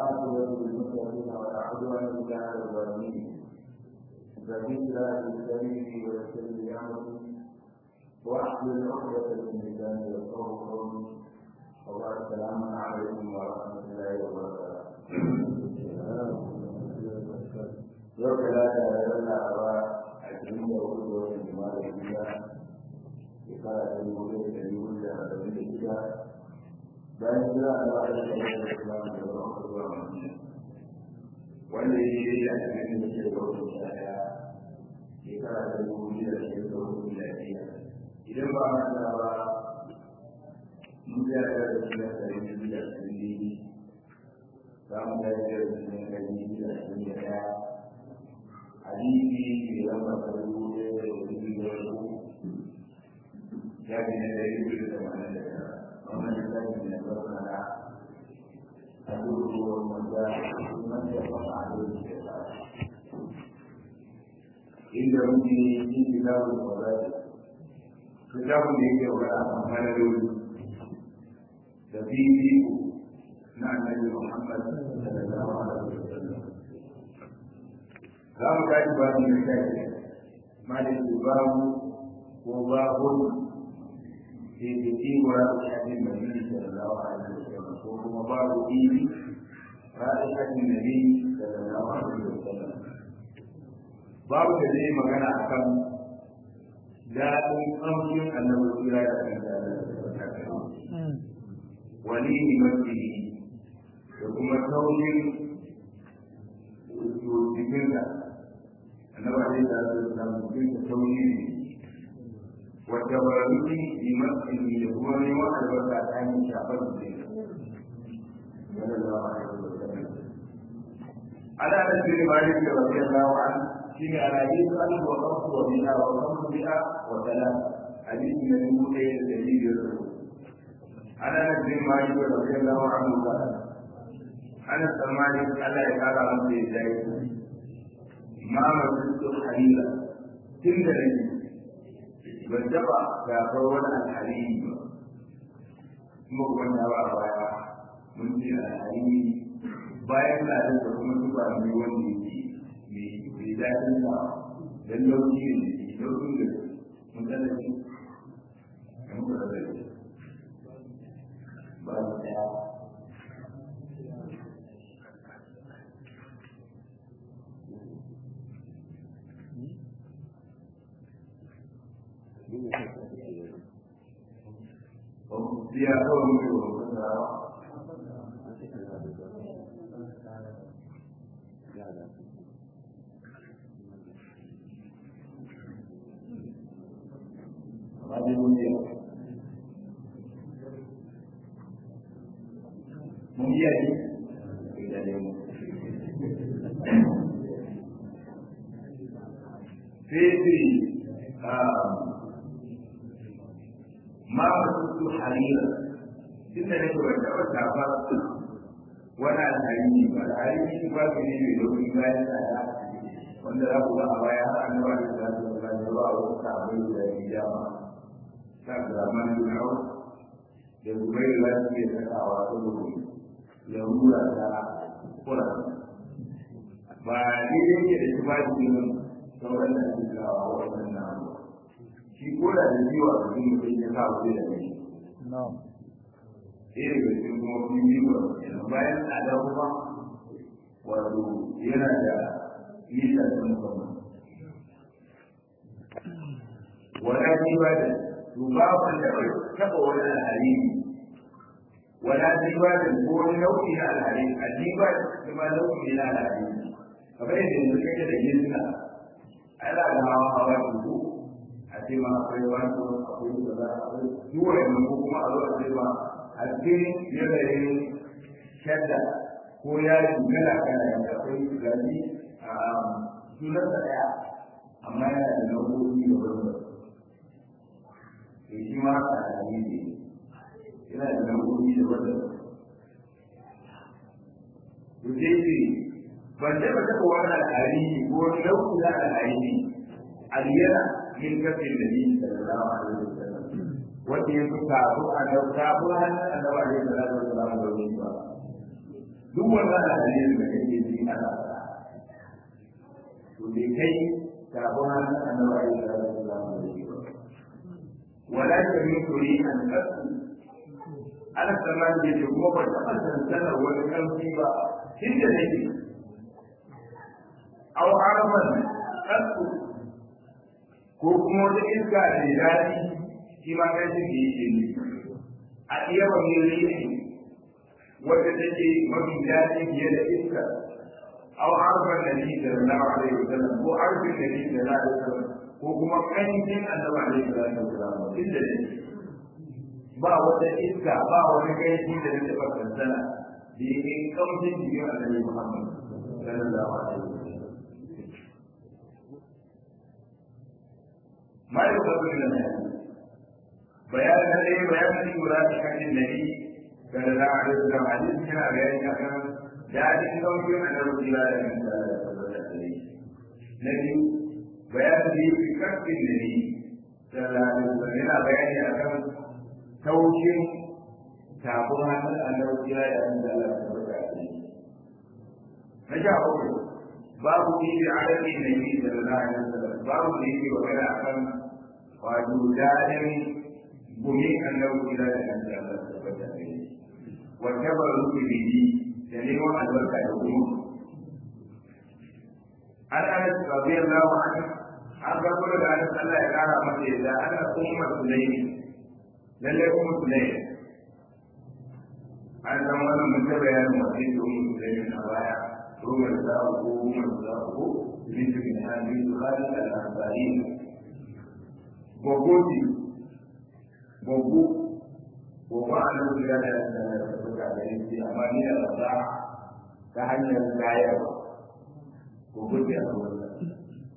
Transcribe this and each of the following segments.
والعاقبة للمتقين ولا عدوان إلا على الظالمين فذكرى للسبيل ويسر لأمري واحلل عقدة من لساني يفقهوا قولي وبعد السلام عليكم ورحمة الله وبركاته yau talata da ran laraba ashirin da hudu da watan jima'a da shida shekara ta dubu ɗaya da dubu da arba'in da shida bayan jira da ba da kai da islam da zuwa zuwa madina wanda ya yi da ashirin da shida da watan sha ɗaya shekara ta dubu biyu da shida da hudu da shida idan ba a da ba mun ya ga da shi da ɗari biyu da ashirin za mu ga da shi da ɗari biyu da ashirin da ɗaya hadisi ke lamba ta dubu ɗaya da ɗari biyu da uku ya fi na ɗari biyu da tamanin da tara wannan littafi ne na na abubuwan wanda man ya fara a yau da ta inda muke yin kitabun kwarari kitabun da yake wa a manarori da bibiyu na annabi muhammad sallallahu alaihi wasallam za mu tashi babu na shafi malin babu ko babun ke da kimura da shafin da nuni sallallahu alaihi wasallam ko kuma babu ili ra'ayi shafin da nuni sallallahu alaihi wasallam babu da zai magana a kan daɗin ƙamshin annabi tsira da kan da wani ne mafi da kuma taushin jikinsa annabi alaihi salatu wasallam jikinsa taushin ne wata barani bi masjidi da kuma neman albarka ta hanyar shafar jikin sallallahu alaihi wasallam ana da sirri malik da radiyallahu anhu shine alhadith alif wa khamsu wa mi'a wa khamsu mi'a wa salat hadith na dubu ɗaya da ɗari biyar da uku ana da sirri malik da radiyallahu anhu ba ana tsammani Allah ya kara masa ya jayi ma masu halila tun da nake ban taɓa gafar wani alhalili ba kuma kuma ba a baya mun ce alhalili bayan da da kuma tuba mai wanda yake mai daɗin sa don lauki ne laukin da mun tsalla shi da muka tsalla shi ba mu ɗaya Dia tahu mungkin Hadi mulia. Mulia ni tidak ada. Fitri ma wasu harira tunda ne ko da wata ba wani alhari ba alhari ba su ne mai domin bayan tsada wanda za ku ga a baya har an ba da zasu da ba da ba wasu sabai da ya ma ta zaman dunau da zubai da za su iya sakawa saboda larura ta kura ba ne yake da shi ba shi sauran da ake kawo wannan namu shi ko da da jiwa da jini sai ya sa wuce da mai ɗaya daga cikin kuma kun yi wa bayan tsada kuma wato yana da nisa ta musamman wala jiwa da to ba wanda bai taɓa wani alhari wala jiwa da ko wani nau'i na alhari a jiwa da kuma nau'i na alhari kamar yadda yanzu kake da yin suna ana da hawa hawa da ko a ce ma akwai wani akwai kaza akwai duk wani ko kuma a zo a ce ma a cikin yanayin shadda ko yaji kala kala yadda akwai gani a sunan da daya amma yana da nau'o'i da wanda ke shi ma a hali ne yana da nau'o'i da wanda to sai ce ban taɓa taɓa wani al'ari ko wani nau'i na al'ari aliyana min kafin da ni sallallahu alaihi wasallam wanda ya fi kafin a da kafin hannun annabi alaihi salatu wasallam da wani ba duk wannan hadisin da kake ji ana faɗa to bai kai sabon hannun annabi alaihi salatu wasallam da shi ba wala ta min turi an kasu ana tsammanin da ke kuma ba taɓa sansanar wani ƙarfi ba tun da nake au haraman kasu ko kuma wata iska da daɗi shi ma ƙarfin da yake ne a iya ba mai rishi wadda take mafi daɗi fiye da iska أو عرف النبي صلى الله عليه وسلم هو عرف النبي صلى الله عليه وسلم هو كما كان يمكن أن تبع عليه الصلاة والسلام إلا ba wata iska ba wani gaishi da ya taɓa kansana da ya kai kamshin jikin annabi Muhammad sallallahu alaihi wasallam ma yau ba da nan bayan da dai bayan da lura da kan nabi sallallahu alaihi wasallam hadisi yana bayani akan daɗin ɗaukin a nan kira da kan da tabbata da shi na biyu bayan da yi karfin da ni sallallahu alaihi yana bayani akan taushin tafin hannun annabi kira da kan da tabbata da shi na sha uku babu ni da adadin da ni sallallahu alaihi wasallam babu da yake magana akan wato daɗin gumin annabi kira da kan da tabbata da shi wa tabaru bihi da neman albarka da kuma an ana radiyallahu anhu an ga kuma da an Allah ya kara masa yadda ana umma sulaimi lalle umma sulaimi an san wannan mun ta bayanin wasu da umma sulaimi a baya umar da ko umar da ko bin bin hadi khalid al-ansari gogoti gogo gogo an da da da da yanki amma ni da rasa ta hanyar gayarwa ko gudu a wurin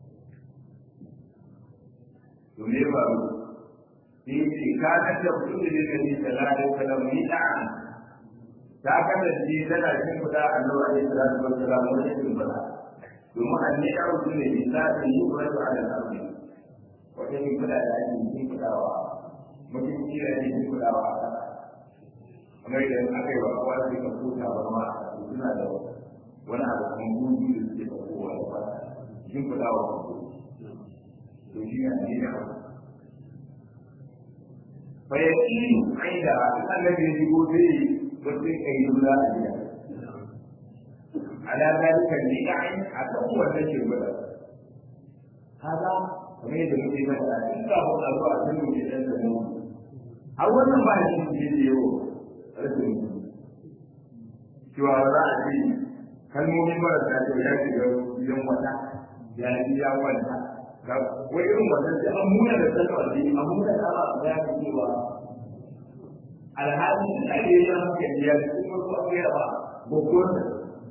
to me ba mu ni ce ka ta da mutum da ne ni sallallahu alaihi wasallam ni da ta kasance tana cikin kuda annabi alaihi salatu wasallam wani cikin kuda domin annabi ya rubuta ne za ta yi kuratu ala al-ardi wata yin kuda da ake yin kudawa mutum kira ne yin kudawa a kasa kamar idan aka yi wa kowa sai ka kuta ba ma suna da wani abu kan gudu da suke da kowa da ba shin kuɗa wa kanku to shi ne ne da fa ya yi aida annabi ya shigo sai wasu kai dula a gida ala zalika ni da'in akan wannan ke gwada kaga kamar yadda muke mata in ka hu a zuwa sun mu ke dan da mu a wannan ba shi ne da yau rashin cewa za a ce kalmomin marasa kyau ya shiga gidan wata ya yi ya wanta ga wai irin wannan sai an muna da sallar da an muna da ba ya fi cewa alhali da ke yi haka ya ci kuma ko an gaya ba gogon da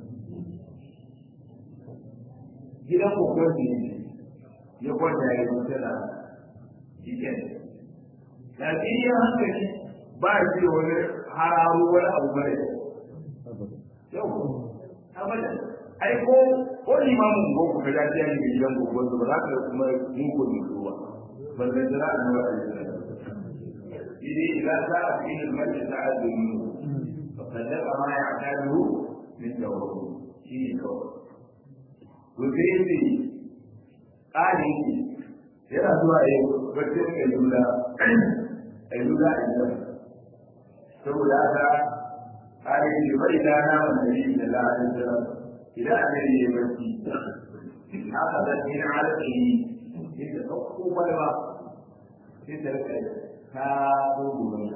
gidan gogon da ne ya kwanta ya yi mutana jikin lafiyar hankali ba shi da wani hararo wani abu mara yau abadan ai ko ko limamin ko ku ga ya ne gidan ku wanda ba za ka kuma mun ko ni ruwa ban da jira an wa ai idi ila za a fi al masjid ta'adun fa kadaba ma ya'tadu min dawru shi ne kawai to sai ne tsari yana zuwa yau bacin ayyula ayyula ayyula saboda haka قال فإذا نام النبي صلى الله عليه وسلم إذا أمر يبكي أخذت من علقه إذا تقوم بلغة إذا كادوا بلغة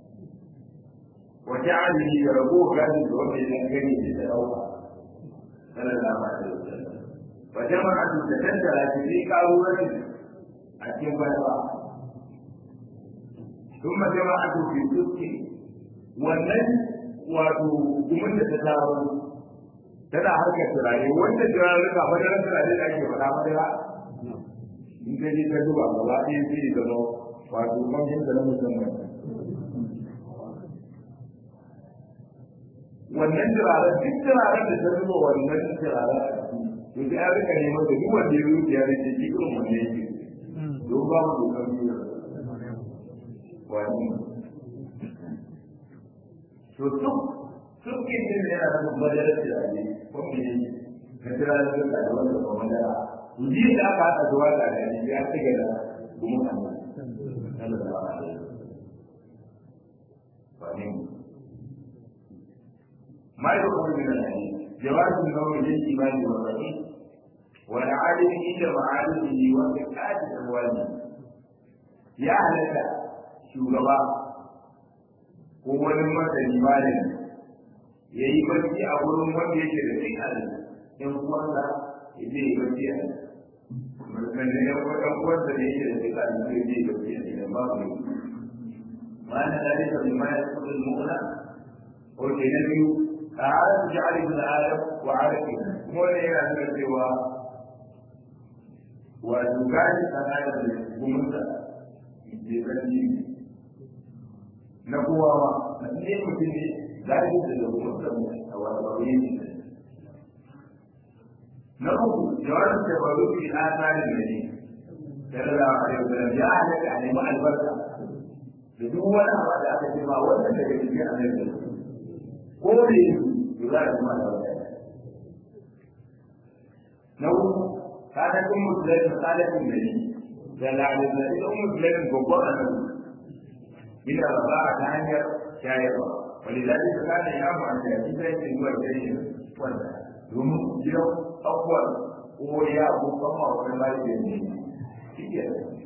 وجعله يربوه كان يتوفي الأنجني لتلوها صلى الله عليه وسلم وجمعت تكدرت في قارورة أتم بلغة ثم جمعته في سكه والنجم wato gumin da ta taro tana harkar turare wanda turare ka madarar turare da ake faɗa madara in ka je ka duba gaba ɗaya sai ya zama wato kamshin da na musamman wannan turaren duk turaren da ta zuba wannan turaren a ciki to sai an rika neman da duk wanda ya zuciya da ke cikin wannan yake don ba mu dokar biyu wani to duk dukkan jin da yana da madarar tunani ko me ne ka tira da duka da wanda ba madara ji da aka haɗa zuwa da ne ya ci gaba kuma kan sallallahu alaihi wasallam ما يخرج من الحديث جواز النوم للإيمان والرحيم والعالم عند معارفه وفقات أمواله يا أهلك شugaba ko wani masani malami ya yi barci a wurin wanda yake da cin halin yan uwansa ya je yi barci a nan da yan uwansa da yake da cin halin zai je yi barci a nan ba ku yi ma na da rika bi ma ya kuɗin mu'ula ko ke na biyu تعالى جعل ابن ادم وعلى kuma ne yana nuna cewa wato gani tsakanin da gumunta ke ƙarfi na kowa ma na ne mutum ne gani da gumunta mu a wani bauye ne na uku jawabin da ba zuci a tsarin da ne sallallahu alaihi wasallam ya halatta a nemi albarka da duk wani abu da aka ce ma wannan daga cikin annabi ko ne za a kuma da wata na uku ka ta kun musulai misalin da ne da lalin da ita musulai babban annabi ina ba a ta hanyar shayarwa wani zaɓi ta kada ya mu an shafi sai ke zuwa gare wanda domin gidan abubuwan ko ya ko kama wani mali da ne shi ke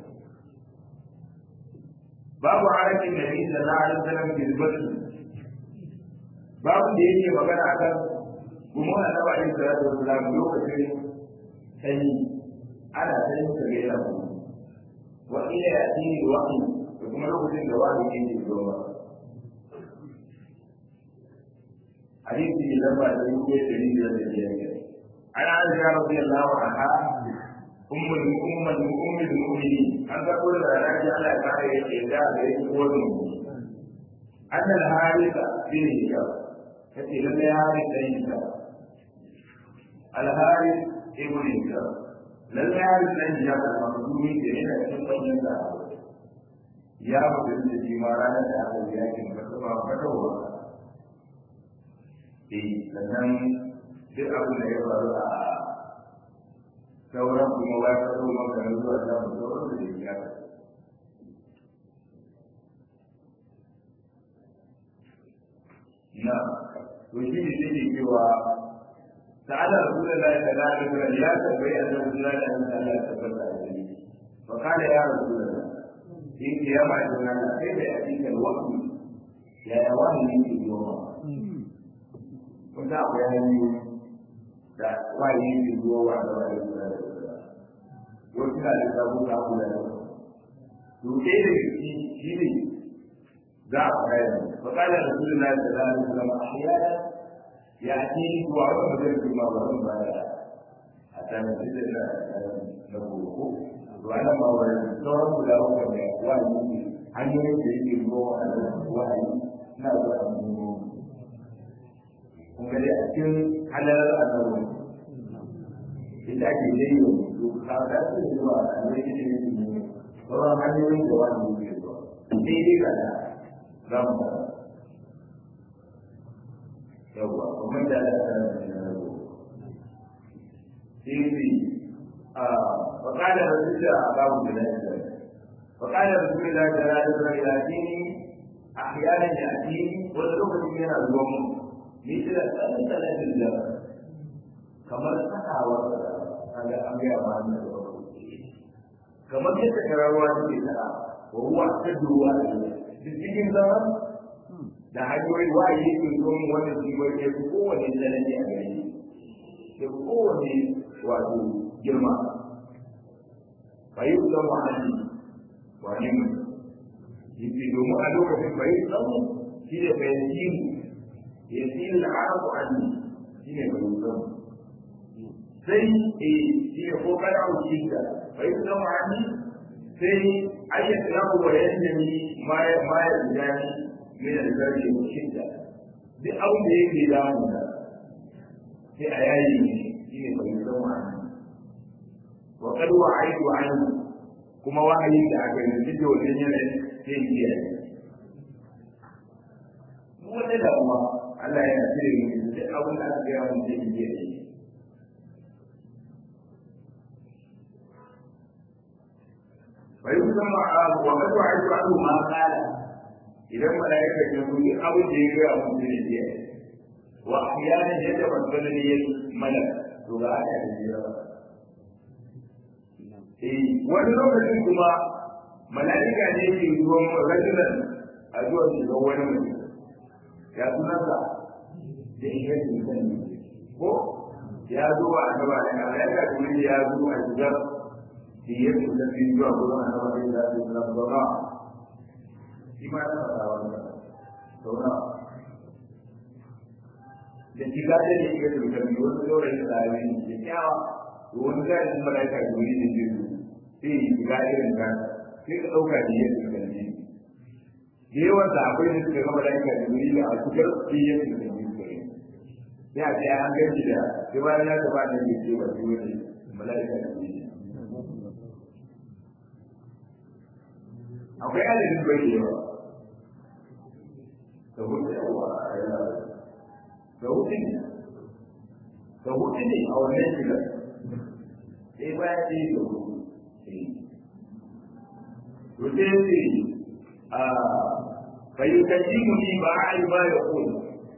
babu harafin da ne da lalin sanar girbatu babu da yake magana akan kuma na naba yin salatu wasalam lokacin sanyi ana sanyi ta ga yana kuma wa ila ya tini waqi da kuma lokacin da wani yake zuwa hadisi ne lamba da yake da biyar da biyar ana aisha radiyallahu anha ummul ummul ummul mu'minin an ga kullu da raji Allah ya kare yake da da yake kowa أن الحارث بن هشام kace lalle ya harin dan hijab al-haris ibn hijab lalle ya harin dan hijab al-makhzumi da yana cikin banyan da ya mutu da shi ma ranar da aka yi yakin fatawa fatawa eh sannan duk abin da ya faru a sauran kuma ba ta zo maka na zuwa da mu sauran da ya na to shi ne take cewa ta'ala rasulullahi sallallahu alaihi wasallam ya tambayi annabi sallallahu alaihi wasallam ya tabbata da shi fa kana ya rasulullahi shi ke ya ma da nan sai da ya dinga wani ya ya wani ne ke zuwa kun da akwai hanyoyi da wani ne ke zuwa wa da wani da wasu na da sabu da abu da to ke da shi shi ne za a fara فقال رسول الله صلى الله عليه وسلم احيانا ياتيني دعاء مدرك ما ورم بعد حتى نزيد نقوله وانا ما ورم دعاء مدرك ما واني an yi yadda yake zuwa a wahayi na zuwa a mu kun gani a cikin halalar annabi ita ake dai yau to ka ga su zuwa a ne yake ne sauran hanyoyin da wani yake zuwa daidai ga da za mu fara yawwa kuma da da sai a وقال رسول الله أباه بذلك وقال رسول الله صلى الله عليه وسلم يأتيني أحيانا يأتيني واللغة من اليوم مثل ثلاثة الجبل كما سحى هذا أمر أمان كما يتكرر واجب وهو أشد واجب cikin zaman da hanyoyin waye ke zuwa wannan jiwar ya fi kowane tsanani a gari ya fi kowane wato girma bayi zan wa'ani wani mu yake domin a lokacin bayi zan shi da bayan jimu ya fi al'arabu anni shi ne bayi zan sai e shi ne ko kana wuce da bayi zan wa'ani sai ayyata lahu wa yanjami ma ya ma ya jani min al-zarri wa shidda duk abin da yake damu da sai a yayi ne shine bai san wani wa qad wa'aitu anhu kuma wahayi da aka yi duk da wannan yanayin sai ya yi wata damuwa a Allah yana cire mu duk abin da aka gaya mun zai iya yi ويسمى وقد وعدت عنه ما قال إذا ملائكة يقول أو جيرا مسلمين وأحيانا يتمثل لي الملك تبعك الجيرا wani lokacin kuma mala'ika ne ke zuwan rajulan a zuwa su ga wani mutum ya sunansa da iya sani ko ya zo a gaba da mala'ika kuma ya zo a shigar da ya fi da fi zuwa gurin annabi da ya fi da zauna shi ma yana da wannan zauna da shiga da ne ke da kalmi wani saurayi da rayuwa ne da kyawa wani gari da malaika da wuri da jiru sai yi shiga irin ka sai ka ɗauka da ya fi kalmi da yawan da akwai da suka gama malaika da wuri da a cikin sai ya fi kalmi kare ya ce an gaji da sai bayan ya gaba da ke ce ba shi wani malaika da wuri akwai adadin bai da yawa da hudu yawa a yana da hudu ne da hudu ne a wannan shigar sai baya ce da hudu to sai ce a fayyukanci mu ni ba a yi ba ya koyi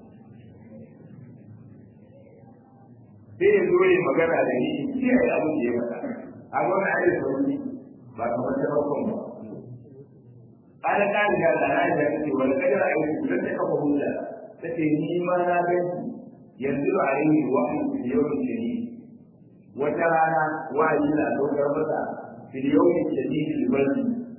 sai ya zo yi magana da ni kiyaye abin da ya faɗa a gwamna a yi sauri ba kamar ta bakon ba قال قال يا لا يا ولقد رأيت لن تكفه هدى تتني ما نابت ينزل عليه الوحي في اليوم الشديد وترانا وعي لا تكرمت في اليوم الشديد البرد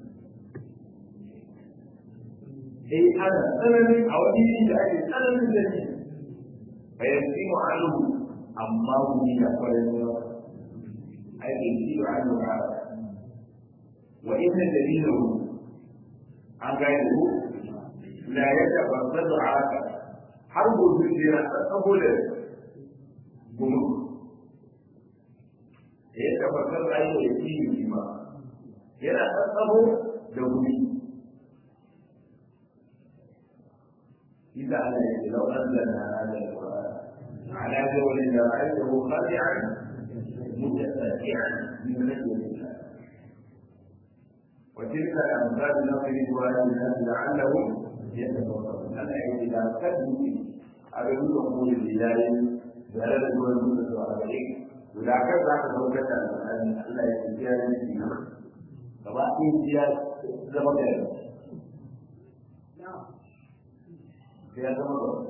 أي أنا سنن أو دين جاي سنن الذي فيسلم عنه أما من يقول أي يسلم عنه هذا وإن دليله an gane ku la ya tabbata da haka har gobe jira saboda gumu ya tabbata da ayi da yi ma yana tsabo da gumi إذا على لو أنزلنا هذا القرآن على جبل لرأيته خاشعا متفاتعا من خشية الله وتلك الأمثال نضربها للناس لعلهم يتفكرون العلم إذا كذبوا على قول البداية بلد دول المدة وأربعين ولا كذا كذا أن الله يتجاهل فيها سواء امتياز زمن يا زمن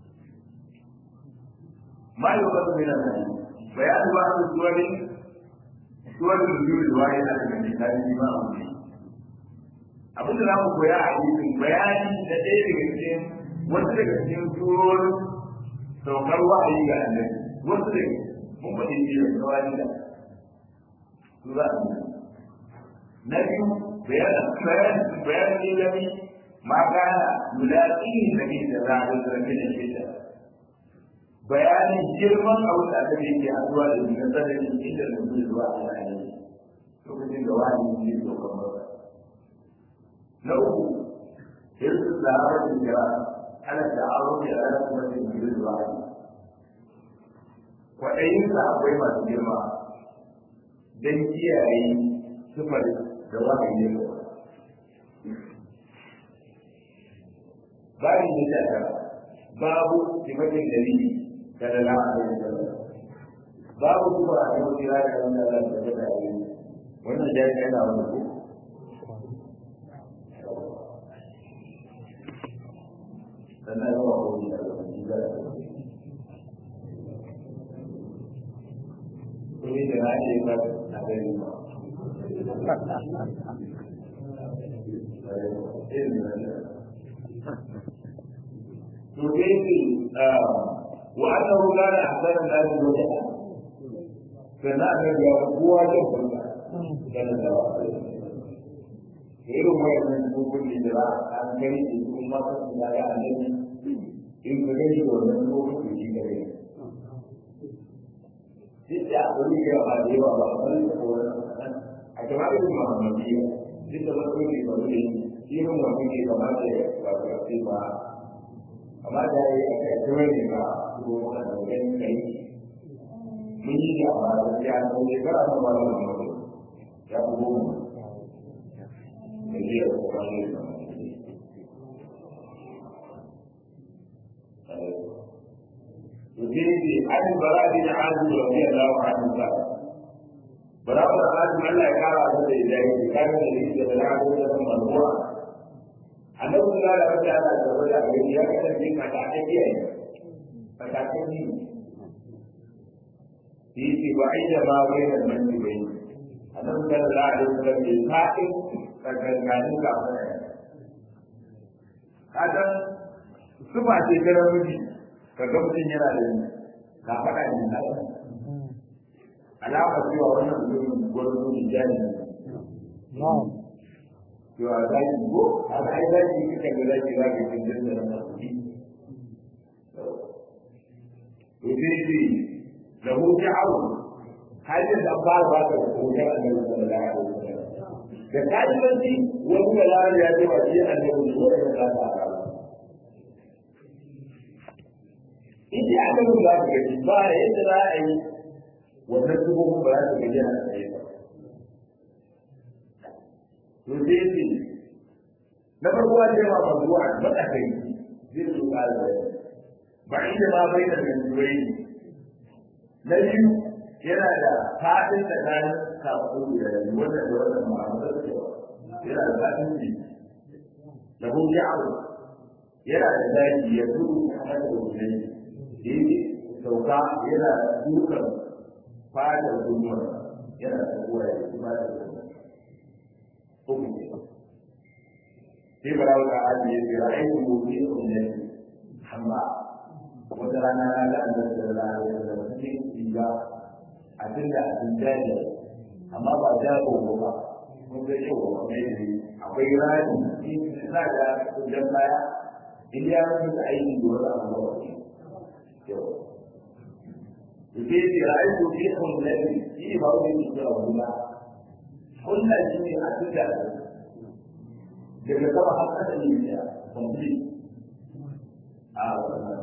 ما يؤخذ من الناس بيان بعض الصور صور الوجود الواحدة من الكتاب ما أمره abin da za mu koya a hadisin bayani da ɗaya daga cikin wasu daga cikin surorin saukar wa'ayi ga annabi wasu daga mun faɗi ne da kawai da su za a yi na biyu bayanin bayanin ilimi ma kana mulaƙin da ke da za a yi zargi da shi bayanin girman abin da aka yake haɗuwa da shi na sanadin inda da mutum zuwa a yayin lokacin da wani ne saukar masa na uku hirsu zaɓar da ana ta'arun da ana kuma da jirin zuwa kwaɗayin sa akwai masu girma don kiyaye sufar da wahayi ne babu ne da ta babu sifatin dalili da da la'a da da babu kuma a yau kira da wanda za ta da yi wannan jami'a yana wani ko sannan yawa wani da wani da Ini dengan hebat ada lima. Mungkin وأنه كان أحسن الناس وجها فنحن هو جهل كان irin wayannan dokokin da za a gani da su ma ta su da ya annabi in ka gani da wannan dokokin shi gare duk da abu ne yawa ba da yawa ba a wani da kowa a gaba da kuma muhammadiya duk da wasu ne ba ne irin wannan ne kamata ya wato a ce ba amma da ya yi aka yi wani ba ko a daukan kai mun yi da ba da ya ko ne ba a ba da mutum ya ko mu ne ya ko ba ne Yudhidi an baradi na azu radiyallahu anhu ba. Barawa da azu Allah ya kara da da idai kan da yake da azu da marwa. Annabi sallallahu alaihi wasallam da wanda ya kasance mata ake matakan yi shi ke ba'ida ma bai da manci bai a nan sallallahu alaihi wasallam bai sa'in tsakankanin kafin kadan sufa ce ta namiji ka ga mutum yana da ni ka faɗa ni na alama cewa wannan mutum gwarzo ne jani ne cewa za ki go a ga ai za ki yi kan da za ki za ki cin da nan kuɗi يفيدي له شعر هذا الأخبار بعد وجاء النبي صلى الله عليه وسلم فكلمة وهو لا يجب أن أنه يقول لا تعالى إذا أعلم ذلك الجبار إذا أي ونسبه بلا تبين يفيدي نفر هو جمع موضوعا ما أخي ذي السؤال بعيد ما بين المنزلين نجم yana da fadin tsakanin kafin da wanda da wanda ma'amalar cewa yana da fadin ne da hun ya'aru yana da zaki ya tudu a mata da wuce ne yake sauka yana dukan fadar duniyar yana da kuwa ya kuma da hukunci sai bara wata ajiye sai ra'ayin gobe ne amma wata rana na ga annabi sallallahu alaihi wasallam cikin riga a tunda a cikin daji amma ba da ko ba mun ga yau ba mai ne akwai rani in za ga dan baya in ya mutu da aiki da wani abu ba ne yau yake ji ra'ayi ko fi kullati shi ba wani ne da wala kullati ne a tunda daga sama har kasa ne ya complete a wannan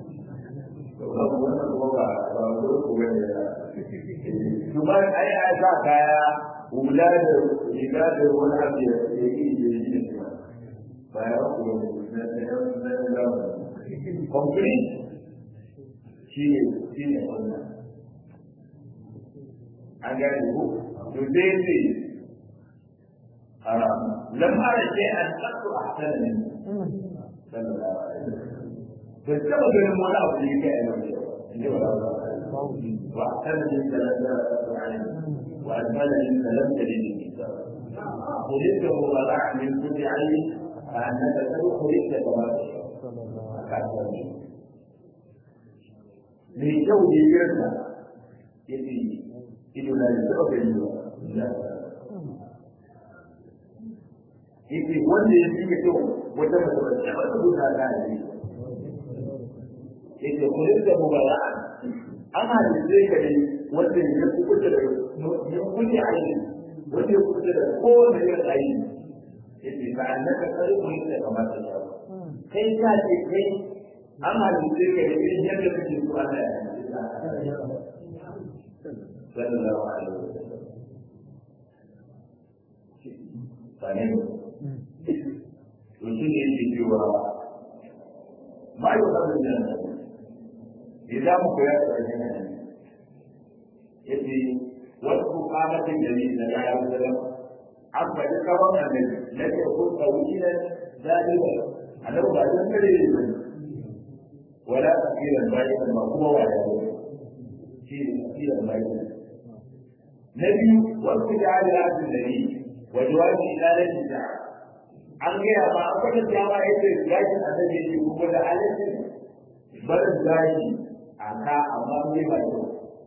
Cuma ai ai sa kaya hula da riga da wani abu ya yi da yi da bayan kuma na na na complete shi ne shi ne wannan an gane ko to dai ce lam ara shay'an qattu ahsana min sallallahu alaihi wasallam bai taɓa ganin wani abu da yake a yau inda ba za wa sanadin da na zara da ayin wa almalin da lam tare da nisa kulita mu ba za a min kudi ayi a annaka sai kulita da ba a kasuwar ne mai kyau ne yarda yace ido na da taɓa gani ba yace wanda ya fi kyau wata mace ba ta taɓa rubuta ta ne yake kulin da mubara'a an halitta ka ne wanda ya kuɓuta da ya kuɗe aini wanda ya kuɓuta da kowane irin aini yake ka annaka kare mu yadda kamata ya kai ka ce kai an halitta ka ne irin yadda kake so Allah ya halitta sallallahu alaihi wasallam sane to shi ne yake cewa ma yi wa nan idan mu koya da wannan ne yace wasu kamatin da ne da ya yi da an faɗi kawai annabi na ke ko tawila zalika annabi ba dan kare ne ba wala tafsiran bayan ba kuma wala ne shi ne tafsiran bayan na biyu wasu da ya yi da ne wa jawabi ilalati da an gaya ba an kwata dama yace gashi annabi ne kuma da halittin barin gashi a ka amma ne ba yau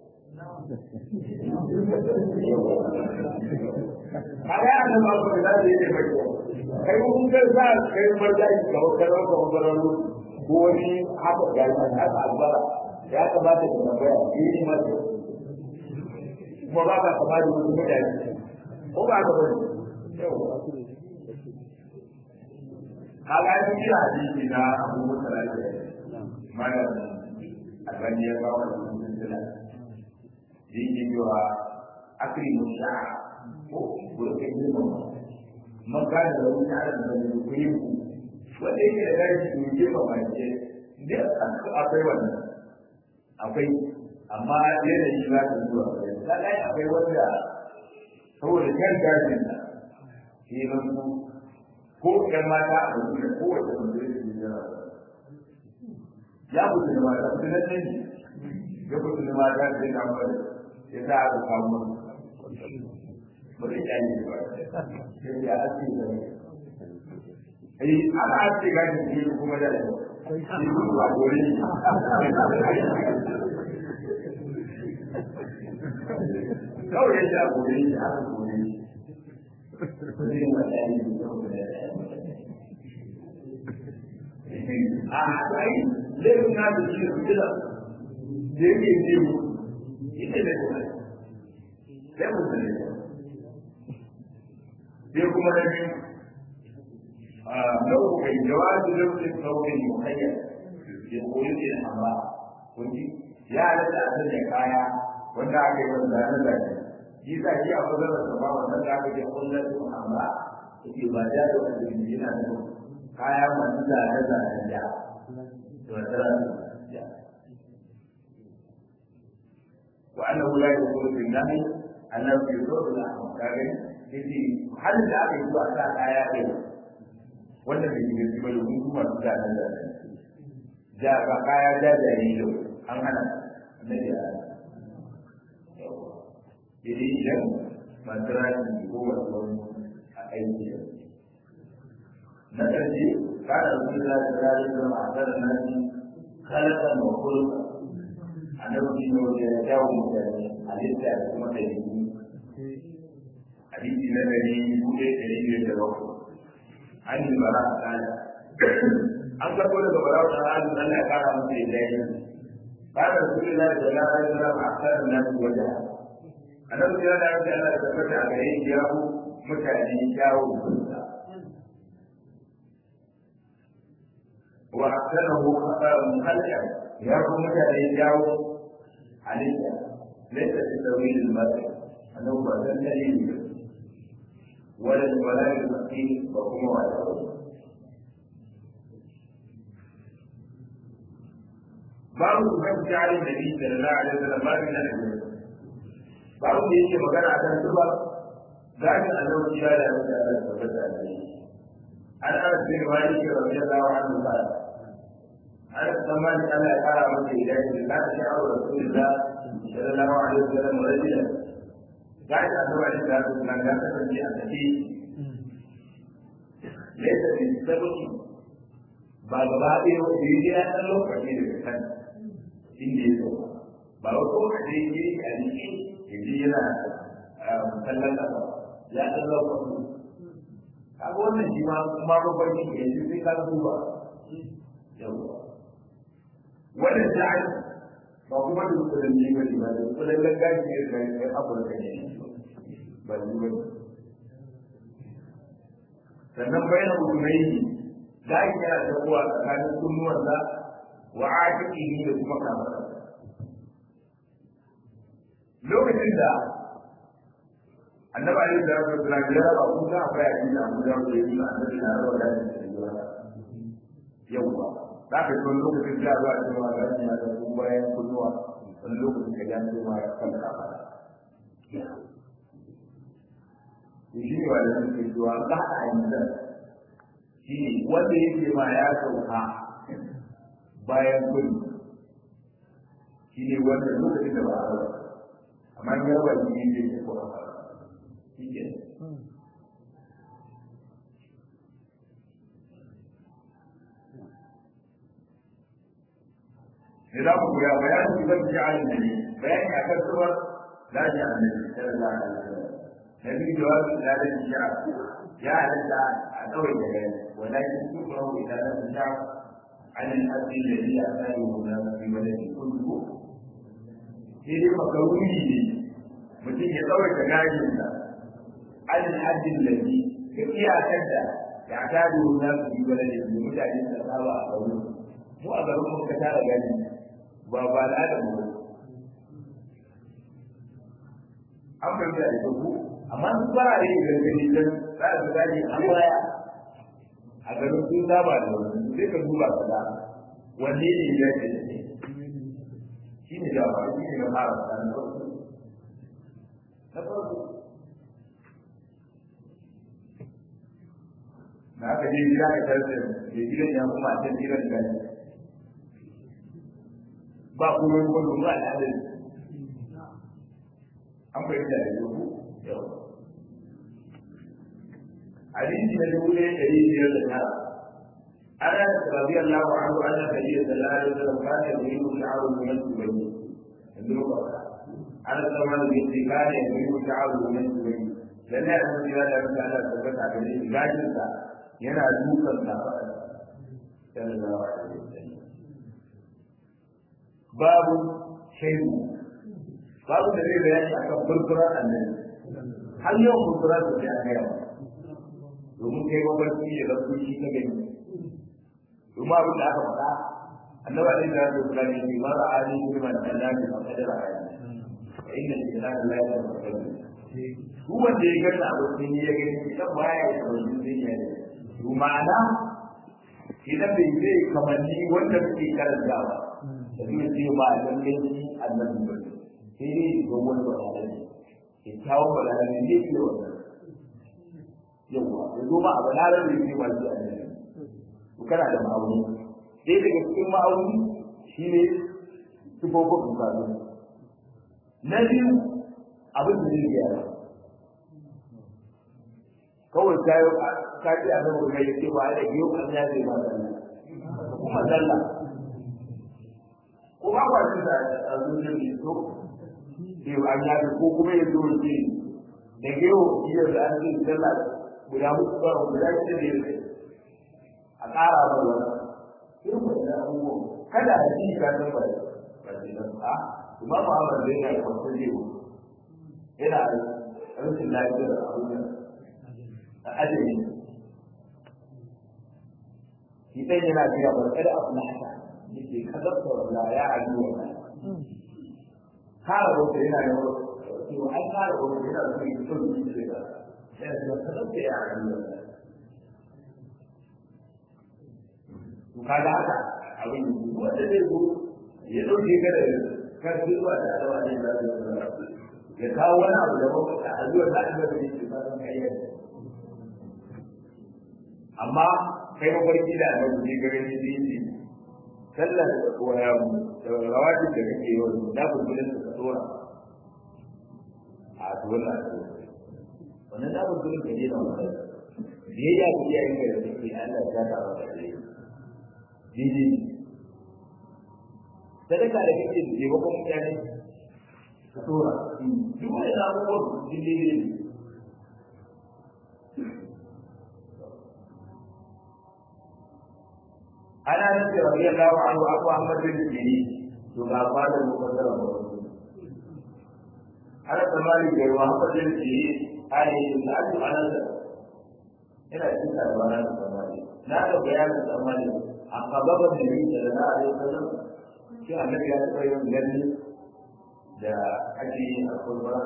kaga an ma ba da zai yi mai kai mun ga za kai marja ki ga karo ko bararo ko wani haka ga nan haka albara ya kamata ka tambaya yi ma kuma ba ka kama da wani mutane ko ba ka bane yau kaga yi kira hadisi na Abu Musa al-Ashari malam albani ya ba wa cikin sila zai yi cewa akri musha'a ko burkin girma man ka da wani ta'ala da wani kuyi wanda yake da gashi ne girma mai ce da akwai wannan akwai amma yanayi za ta zuwa da kai akwai wanda saboda kan gashin da ke nan ko ƴan mata a wasu da kowace wanda ya ce yana ya mutu da mata su nan ne ya mutu da mata sai na fara ya sa aka kawo ba zai kyaye ba sai ya ake da ne ai ana ake gashin ke kuma da yau shi ba gore kawai ya sha gore shi aka gore shi zai wata yi da saboda a ai laifin na da shi rujula da yake ce mu ita ne kuma sai mu sani sai kuma na biyu لو كان جواز لبس الثوب المخير يقول لي الحمراء كنت يا لك أسد كايا wanda aka yi wanda na zaki shi sa shi a kusa da sama wannan da aka yi kullum su amma yake ba da da wanda ke yana da kaya masu zane zane da to tara ya wa annahu la yakunu fi nahi annahu yusawwu al-ahmar kaga yace halin da aka yi zuwa sa kaya ɗaya wanda bai shiga shi ba domin kuma su da nan da ja ba kaya ja da yi da an hana na da Jadi idan masalah ko wasu a aiki na ƙarshe kada su da tsari da matar nan kalaka ma kulka annabi ne wanda ya jawo mutane halitta da kuma dalili hadisi na dari buɗe ɗari biyar da bakwai an yi bara a kana an karɓo daga bara ta hali Allah ya kara musu da dai kada su da da la ilaha illa Allah akthar nas wajha annabi ya da Allah ya tabbata a gare shi ya ku mutane kyawu fuska wa aksarahu khalqa ya ku mutane kyawu halitta laysa fi tawil al-mar'i annahu ba dan dalili ولا ولا المسكين وهم ولا babu su kan jari da bi da Allah alaihi wasallam babu na da babu da yake magana a kan tuba zaki Allah ya da da Allah tabbata da shi an ana bin malik radiyallahu anhu ba an zaman Allah ya fara masa idan da ta sha'u rasulullah sallallahu alaihi wasallam rajulan za ka zuwa shi da su nan ya kasance a tafi laisa bi sabaki ba gaba ɗaya wanda ya ya ɗan lokaci daga kan inda ya zo ba wa ko ka je yi a jiki ya ji yana kallon ƙasa ya ɗan lokaci kaga wannan shi ma kuma babban shi ke yanzu sai ka duba yawwa wannan ja'al ba kuma da kudin ne ba ne ba da kudin langashi ne da ya afirka ne ba ne ba sannan bayan hudunai ne za ki yana da kuwa tsakanin kunnuwansa wa ajiƙihi da kuma kamarsa lokacin da annabi alaihi salatu wasallam ya raba ku za a fara yin abu da ku yi annabi na raba da shi da yawa za ka zo lokacin da zuwa cewa ga shi da ku bayan kunnuwa wani lokacin da ya ce ma kan kafa shi ne wanda suke cewa ba a yanzu shi ne wanda yake ma ya sauka bayan kunni shi ne wanda lokacin da ba a raba amma ya raba shi ne ke ko a shi ke ne za ku koya bayanin shi ban ji alin da ne bayani a kan suwar laji a nan sallallahu alaihi wasallam na biyu jawabi ila da shi'a ya halatta a kawai da gani walakin su kuma ila da shi'a عن الحد الذي يحتاجه الناس في بلد كله sai dai makaruni ne mutum ya tsawaita gashinsa an haddin lafi ga iyakar da ya ta duru na su yi wani da mutane da saba a kauru mu a garin mu ka tara gani ba ba al'adar mu an fahimta da ku amma su fara da yin gani dan za su gani an baya a garin sun saba da wani sai ka duba ka da wanne ne ya ce shi ne da shi ne na fara da na farko na farko da aka je gida ka tarsa da gidan ya kuma a can gidan gani ba kuma yi wani ba da adalci an fahimta da yau yau hadisi na dubu ɗaya ɗari biyar da tara ana rabi Allah wa anhu anna nabiyya sallallahu alaihi wasallam kana yuridu sha'ru min al-bayt yanzu ba ana zama da yake kana yuridu sha'ru min al-bayt lalle an ji da Allah Allah tabbata da shi gajin sa yana dukan sa sallallahu alaihi wasallam babu shaidu babu da zai bayani akan furfurar annabi har yau furfurar da ta gaya domin kai mabarci ne da shi ka gani domin abin da aka faɗa annabi alaihi salatu wasallam ya ce mara ali bi man annabi fa kadara ayi fa inna lillahi la ilaha illa duk wanda ya gani abu sun ya gani idan baya ya tabbata zai yi to ma'ana idan bai zai kamanni wanda suke karantawa da zai ce ba lallai shi annabi ba sai dai ga wani bayanai kyakkyawan bayanai ne ke wannan yawwa ya zo ma a balarar da yake ba shi a nan to kana da ma'auni sai daga cikin ma'auni shine sifofin bukatu na biyu abin da zai gyara kawai ta yi ka ce a nan kai ce ba da biyu an ya zai ba da kuma zalla ko ba kwa shi da a zuciyar ne to sai an ya ko kuma ya zo ce da gero iya da an ce zalla guda muku ba guda shida ne ne a ƙara ba wani irin wannan abubuwan kada a ji ka san ba ba ce nan a kuma ba ba zai ga kwanta ne yana rashin lafiyar abubuwan a ajiyar shi ɗan yana biya ba kada abu na haka yake kazarta wanda ya aji wa kara wata yana da cewa an kara wata yana da kai son yi ce da yana da kazarta ya aji wa to kaga haka abin wanda zai zo ya dauke ka da karfi zuwa da alawa ne da zai ya kawo wani abu da mafaka a zuwa da aka da yake ba san kai amma kai mafarki da annabi ne gare ni da yake sallar waya da rawatib da kake yi wani da bulbulin da tsora a dole wannan da bulbulin da ne da wannan biyayya ga iyayen da suke Allah ya ta wa da ne didi sadaka da kake da ke bakon mutane ka tsora duk wani abubuwan didi ne ana nufi rabi Allah anhu abu Ahmad bin Sini to ga fadar mukaddara ba ana tsammani da Muhammad bin Sini ai da ake anasa ina cikin tarbana da tsammani na ga bayanin tsammani a kababa da yi da na alai sallam shi annabi ya taɓa yin gani da ake yi a kurba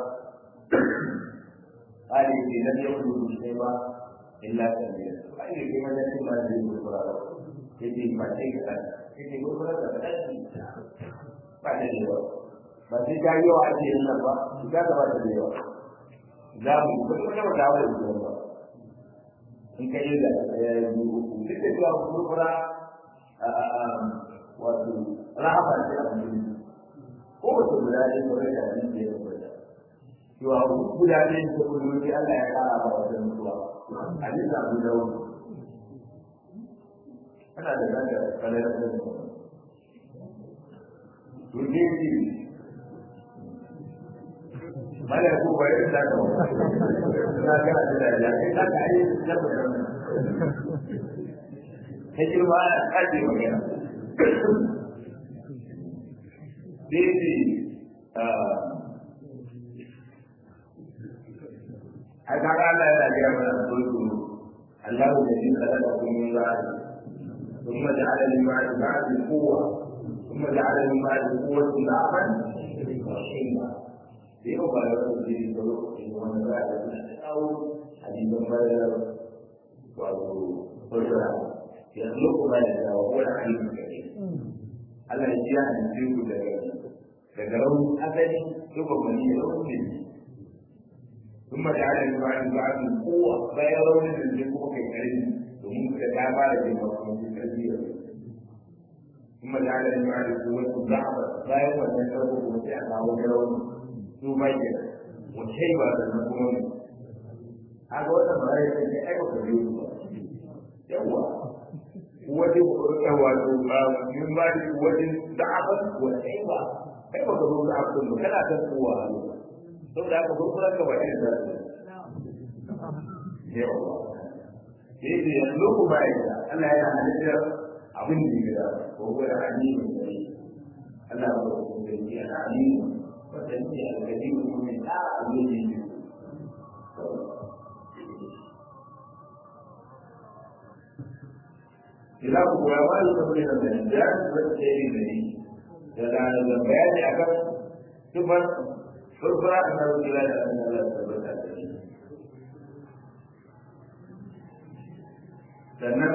ai da nan ya kudu sai ba illa tabiya ai da kuma da kuma da yi kurba yake ba sai ka yake gurgurar da kaɗan ba da yawa ba sai ka yi wa ake yin nan ba ka ga ba da yawa za mu yi kuma kuma da wani da ba in ka yi da ya yi uku duk da cewa gurgura wato rahama ce a mutum ko wace guda ne ko da abin da ya kwata cewa guda ne ko gudu Allah ya kara ba wajen mutuwa a bisa abu da wani ana da nan da kalar da ne to ne ji mala ko bai da ka na ga da da ya kai ka kai da ba kai ji ma ka ji magana dai ah ai kaga Allah ya ga mana dole Allah ya ji kada da kun yi ثم جعل من بعد بعد قوة ثم جعل من بعد قوة ضعفا وشيبا في مبالغة في الظروف ومن بعد أو حديث بدر وفرع يخلق ما يشاء وهو العليم الكريم Allah ya ji ya halitta ku daga daga rauni asali duka mani da rauni ne ثم جعل من بعد بعد قوة bayan raunin da zai kuma kai karfi domin da ta fara jin bakon karfi ثم جعل من بعد قوة ضعفا bayan wannan karfi kuma sai a kawo rauni su ma ke mutai ba da na kuma ne haka wata mara ya ce ai ba biyu ba yawa wani wato min ba da wajen da'afa wa aiba kai ba ka zo da abin ba kana ta kowa saboda haka gurgurar ka ba ne da yawa sai da yanzu ku ba ya Allah ya halitta abin da ya ko ko da alimu ne Allah ba ku da ya alimu wanda ne alƙadimu ne da abin da ya Ila ku ya ba da kuma da da ya da ce ne da da da bayani akan sifar furfura a nan gida da an Allah tabbata da shi sannan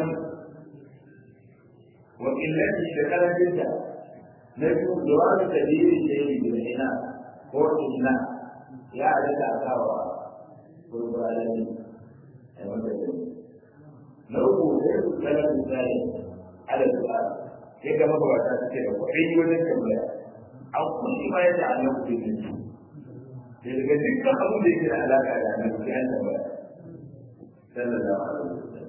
wa illati da karaminta na biyu zuwa da dalilin da yake da ina ko ina ya rika kawa furfura da ni a wanda da na uku sai su kala misali ala su'a sai ga mabawata suke da kuɗi wajen tambaya an kuɗi ma yadda annabi ke da da daga dukkan abin da yake da alaƙa da annabi sai an tambaya sallallahu alaihi wasallam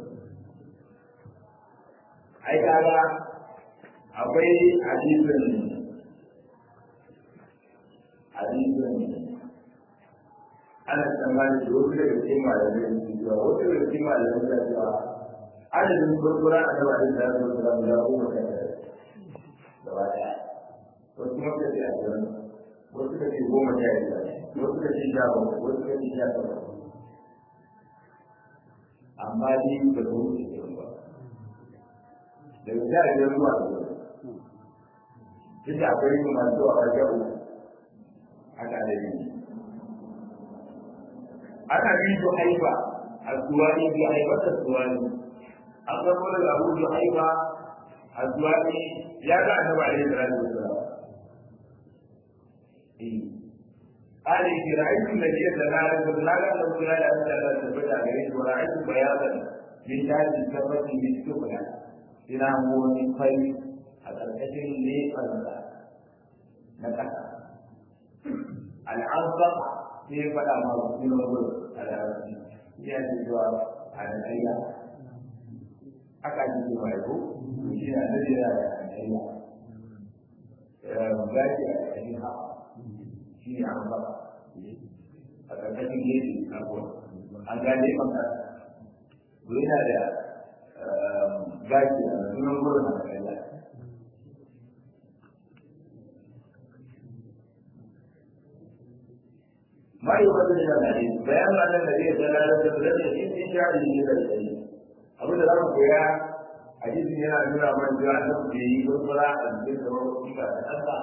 ai kaga akwai hadisin hadisin ana tsammani da wasu daga cikin malamai su cewa wasu daga cikin malamai su cewa adadin kurkura a gaba da ta zo da guda goma sha tara gaba ɗaya wasu kuma ka ce ashirin wasu ka ce goma sha biyar wasu ka ce sha bakwai wasu ka ce sha takwas amma ni ba ta wuce shirin ba daga sha biyar zuwa da wani duk da akwai yin masu zuwa a jabu haka da yi ana bi su haifa a suwani bi haifar da suwani an karɓo daga abu su haifa a suwani ya ga annabi alaihi salatu wasalam قال إن رأيت النبي صلى الله عليه وسلم لا أن رسول الله صلى الله عليه وسلم عليه ورأيت بياضا من تاج الكفة بالسفلى إلى هو من خير أتركته لي قلبا نكتا العنصر في فلا ما من الغرب على يعني الجواب على الأيام أكاد يجب أن shi ne da ya yi gaji a cikin ha shi ne an ba a ƙarƙashin gefe na kuwa an gane maka to yana da gaji a sunan gurin a ƙarƙashin ما يقدر من الحديث بيان أن النبي صلى الله عليه وسلم يجب إن شاء الله الحديث أبو ذر يا حديث هنا نرى من جاء نفسه يقرأ الذكر والصفة الأسرع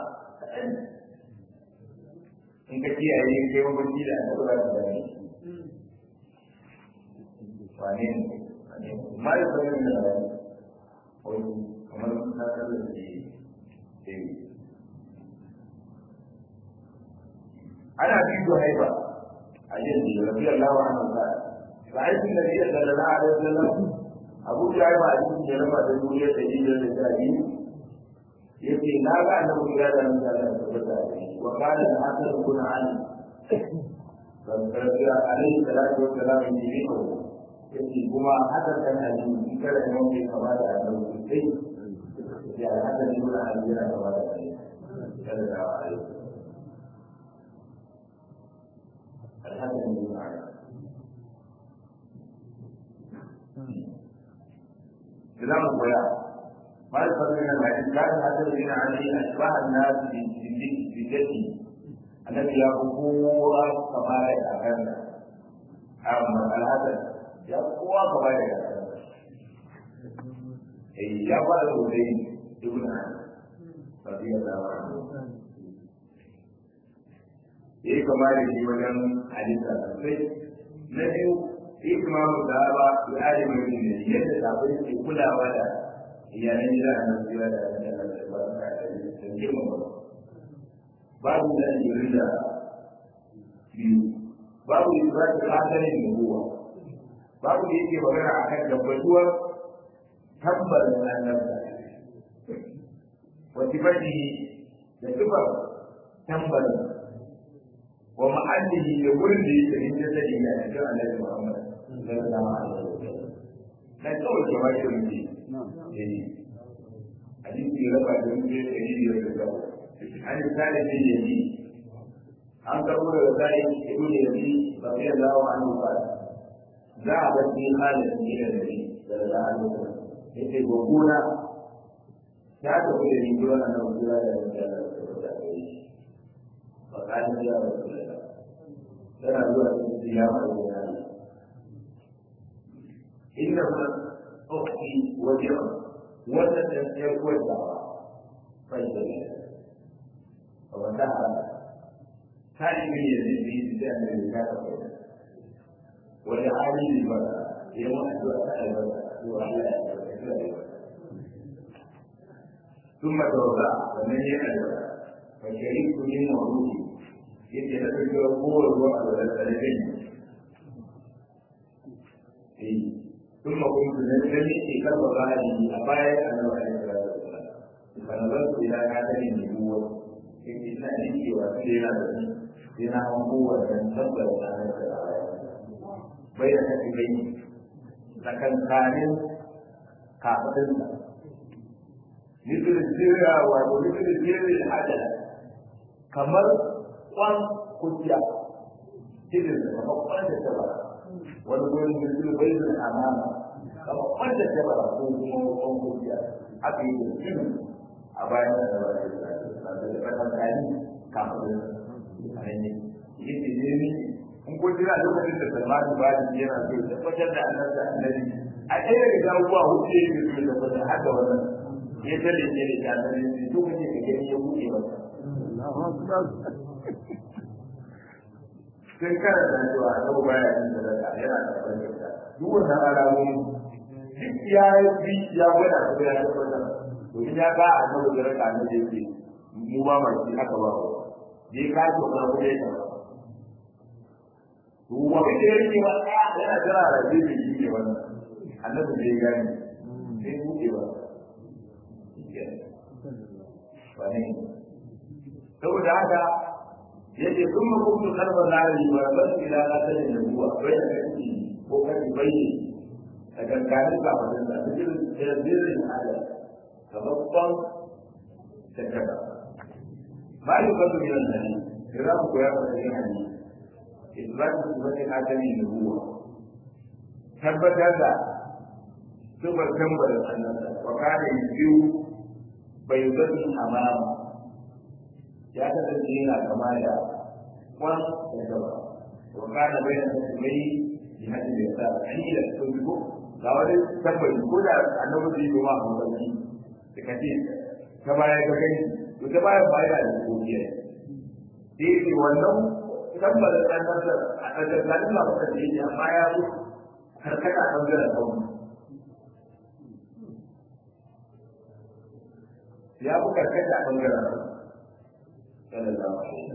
in ka kiyaye kai mabanci da annabi za ka gane wane ne wane ne ma yi sanin da rani wani kamar na kallon da ke ana bi su haifa a yin da rabi Allah wa anhu ta ra'aytu nabiy sallallahu alaihi wasallam abu jaiba a cikin da rama da duniya da jijiyar da ta yi yace na ga annabi ya da nan da tabbata wa kana da hasan kun ali dan tarbiya alaihi salatu wa salam ni ne ko yace kuma hasan kan ali in kada ne mun kama da annabi sai ya hasan ne mun ali yana kama da ali sallallahu alaihi الحسن بن علي كلام الضياع ما يفرق من الحديث كان الحسن بن علي اشبه الناس بجده الذي يقول كما يتكلم اما الحسن يقوى كما يتكلم eh ya fara da wani ibn radiyallahu anhu yayi kama da shi wajen hadisa sosai na biyu ikimamu da ba su ari mai ne yadda sabai ke kulawa da iyalan gida a nan zuwa da da da ba ka da girma ba babu da yirin da biyu babu da ba ta hadarin nubuwa babu da yake magana akan tabbatuwar tabbarin annabta wa sifati da sifar tambarin wa ma'allihi da wurin da yake rinje da ina a cikin annabi Muhammad sallallahu alaihi wasallam na kawai ke bashi muke eh hadisi raba da muke da yi da gaba an tsare da yi an karbo da sai ibnu yazi radiyallahu anhu ba za a bar ni halin ne da ni sallallahu alaihi wasallam yace gogona ya tafi da ni gurin annabi sallallahu alaihi wasallam فقال يا رسول الله ترى الوقت الصيام والجهاد إنما أختي وجهه وتتسير والدعوة فاجتنب ومتاع هذه من يزيد في سجان الرجال ولعالي للبدر يوم أدوات البدر وعلى ثم توضع ومن يأدوات فشربت من موضوعي yake da kake kowar ruwa a da talabin eh kuma kun da ne ne ke karba bayani a baya a nan wani da kana ba su ila ka da ne ruwa yake ina ne cewa sai yana da ni sai na han kowa da tabbar da nan da bai da kake bai tsakankanin kafadin sa مثل الزرع ومثل الزرع الحجر kamar kwan kujiya cikin da kamar kwan da tabara wani gurin da su bai da amana kamar kwan da tabara ko kuma kwan kujiya aka yi da cikin a bayan da tabara da da fatan kani kafin a nan ne yake ne ne in ko jira lokacin da salmanu ba da yana so ya tabbatar da annabi da annabi a ɗaya daga abubuwa hudu ya yi da su da tabbatar har da wannan ya tale ne da ta tare da su kace ka gani ya buɗe masa sai kada da cewa yau baya yin sadaka yana da fahimta duk wannan alamomi duk ya yi ya gwada su ya tabbatar domin ya ga a nan da raka ne yake mu ba ma shi aka ba wa dai ka ce wannan ku dai ka wa bi da yake wa yana jira da shi ne wannan annabi bai gani sai buɗe ba saboda haka yace sun ma kuntu kalmar lari wa bas ila qatalin nubuwa bai da kai ko kai bai a ganganin kafin da cikin sirrin ala sababban takaba ma yi kasu min al-hadi kira ku ya fara yin hadi isbatu sifatin qatalin nubuwa tabbatar da sifar tambarin annabta wa kana yusiu bai zani amama ya kasance yana kama da kwan da gaba wa kana bayan tasmai bi hadin da yasa ani da sun ko ga wani tabbaci ko da annabi zai yi ma hankali da kace ta baya ga gani to ta baya baya da kokiya sai ce wannan tabbatar da annabta a tsakanin labarin da yake amma ya zo karkata bangaren kawai ya fi karkata a ɓangaren sallallahu alaihi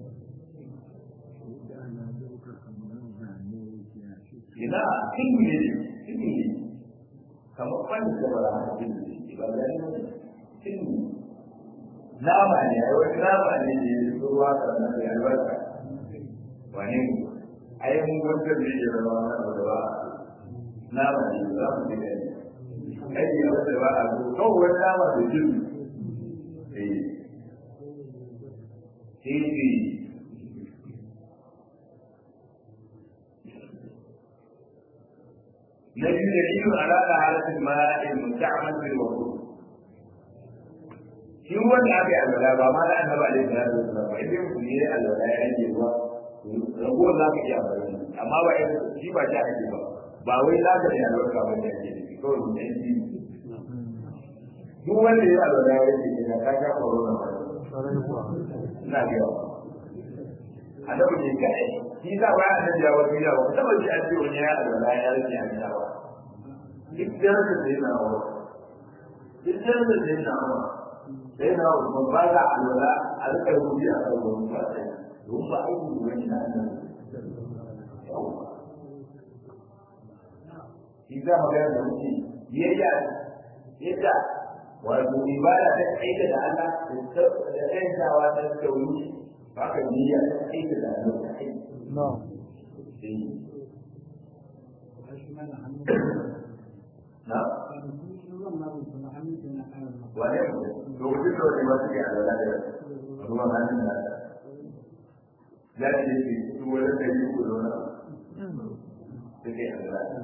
ina cinni ne cinni ne kamar wani da ba a cinni ne ba ga ne cinni nama ne ai wani nama ne da ya zo ruwa sannan da albarka wane ne ai mun gwada ne ya zama wani abu da ba nama ne za mu ji gani kai ne wanda ba a zo kawai wani nama da jinni Sisi نجد دليل على طهارة الماء المستعمل في الوضوء. shi wanda aka yi alwala ba ma da annabi alaihi salatu wasallam ba idan mutum ne alwala ya yi ruwa ragowar za ka iya amfani amma ba shi ba shi ake ba ba wai za ka yi albarka ba ne ake da kawai mutum shi duk wanda ya alwala ya ce ina ka ga corona ba ina ga annabi ne kai shi za ba annabi ya wani ya ba kuma shi an ce wani ya alwala ya rike a gida ba duk da da sai na wa duk da da sai na wa sai na wa mun ba ga alwala a duka rubuci a kan wani ba sai don ba aiki wani na nan shi za mu ga da muke yayya yadda wato ibada ta aika da Allah da kaitawa ta tauhidi haka niyya ta aika da Allah ta aika na'am na wane lokacin da wani masu ke alwala da ruwan hannun da ya ce ce su wani da yi ku zauna da ke alwala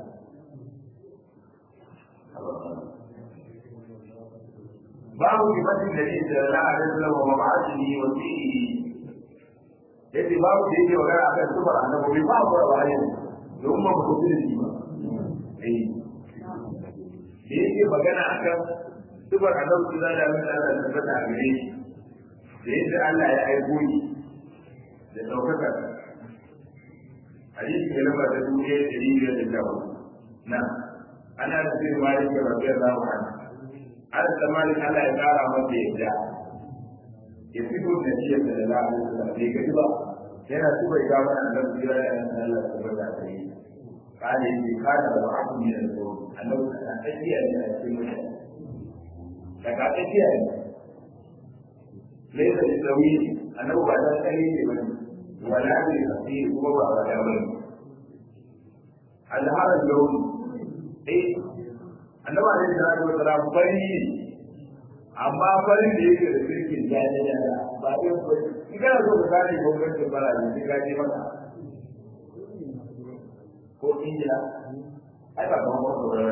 babu kimanin da ne da la'adar lawa wa ma'ashini wa fi'i yace babu da yake magana akan sufar annabi ba ku da bayan don ba ku da shi ba eh da yake magana akan sufar annabi da da Allah da tabbata a gare shi da yadda Allah ya aiko shi da daukaka hadisi ne lamba ta dubu ɗaya da biyar da shawo na ana da sirri malik da rabbi Allah wa anhu an da malik Allah ya kara masa yadda ya fito da shi da lalata da bai gari ba yana su bai ga mana da jira da yan Allah ta bada da yi kale shi kada da abu ne da so Allah ta tsakiya ne a cikin mutane daga tsakiya ne laisa da tsawi annabi ba da tsayi ne ba wala ne fi kuma ba wa da bane alharar launi eh annabi alaihi salatu wasalam fari ne amma farin da yake da kirkin jani da ba yin ba in kana so ka gane gwamnatin bara ne sai ka je maka ko injila ai ba kamar wasu ba